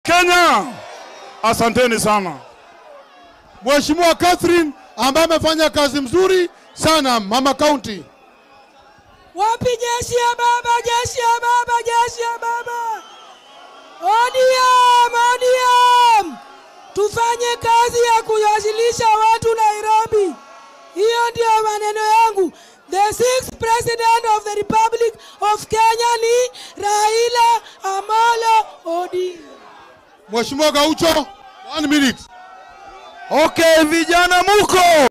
Kenya. Asanteni sana. Mheshimiwa Catherine ambaye amefanya kazi mzuri sana mama county. Wapi jeshi ya baba, jeshi ya baba, jeshi ya baba. ODM, ODM. Tufanye kazi ya kuwasilisha watu Nairobi. Hiyo ndio maneno yangu. The sixth president of the Republic of Kenya ni Raila Amolo Odinga. Mheshimiwa Gaucho, one minute. Okay, vijana muko